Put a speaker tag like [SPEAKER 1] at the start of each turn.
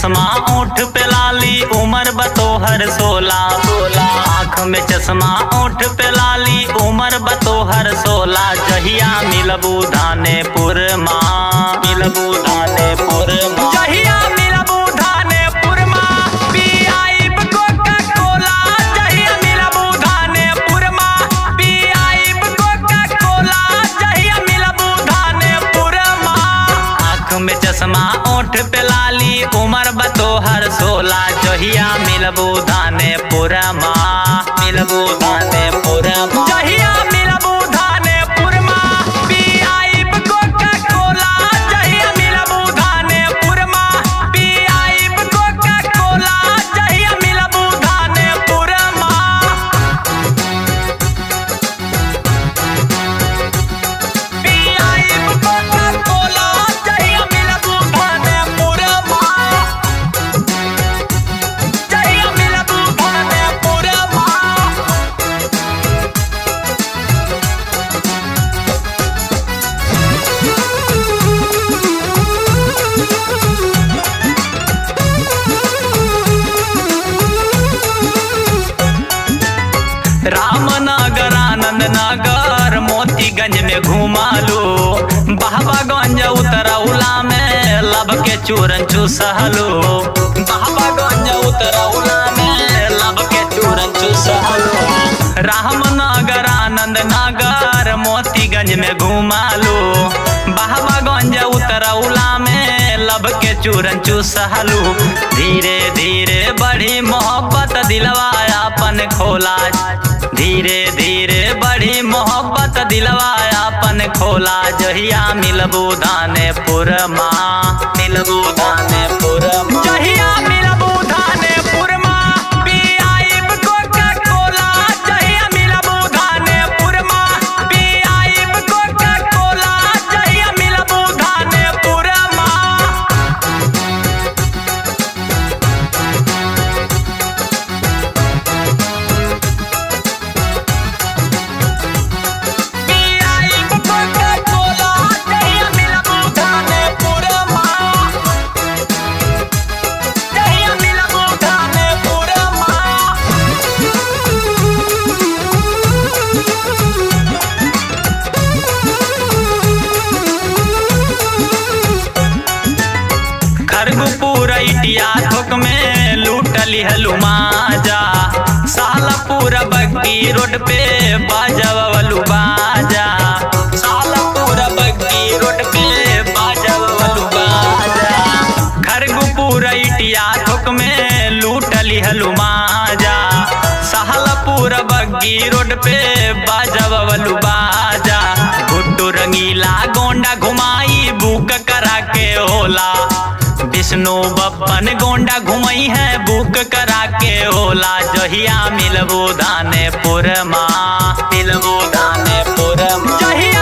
[SPEAKER 1] चश्मा ओठ पे लाली उम्र बतोहर सोला सोला आँख में चश्मा ओठ पे लाली उम्र बतोहर सोला जहिया मिलबू धानेपुर माँ मिलबू धानेपुर माँ जहिया मिलबू धानेपुर माँ पियाइब कोका कोला जहिया मिलबू धानेपुर माँ पियाइब कोका कोला जहिया मिलबू धानेपुर माँ आँख में चश्मा ओठ पे लाली उमर बतोहर सोला जहिया मिलबू धानेपुर माँ मिलबू धानेपुर माँ जहिया मिलबू धानेपुर माँ पियाइब कोका कोला जहिया मिलबू धानेपुर माँ पियाइब कोका कोला जहिया मिलबू धानेपुर माँ पियाइब कोका कोला जहिया मिलबू धानेपुर माँ जहिया मिलबू धानेपुर माँ रामनगर आनंद नगर मोतीगंज में घुमा लो बहबागंज उतरौला में लब के चूरन चूसहलो बहबागंज उतरौला में लब के चूरन चूसहलो रामनगर आनंद नगर मोतीगंज में घुमा लो बहबागंज उतरौला में लब के चूरन चूसहलू धीरे धीरे बढ़ी मोहब्बत दिलवा अपन खोला धीरे धीरे बढ़ी मोहब्बत दिलवा अपन खोला जहिया मिलबू धानेपुर माँ मिलबू धानेपुर माँ जहिया मिलबू धानेपुर माँ पियाइब कोका कोला जहिया मिलबू धानेपुर माँ पियाइब कोका कोला जहिया मिलबू धानेपुर माँ पियाइब कोका कोला जहिया मिलबू धानेपुर माँ जहिया मिलबू धानेपुर माँ खरगपुर इटिया थोक में लूटली हलुमाजा सालपुर बग्गी रोड पे बाजवलू बाजा सालपुर बग्गी रोड पे बाजवलू बाजा खरगपुर इटिया थोक में लूटली हलुमाजा सहलपुर बग्गी रोड पे बाजवलू बाजा गुड्डू रंगीला गोंडा घुमाई बुक करा के होला विष्णु बप्पन गोंडा घुमई है बुक करा के होला जहिया मिलबू धानेपुर माँ मिलबू धानेपुर माँ जहिया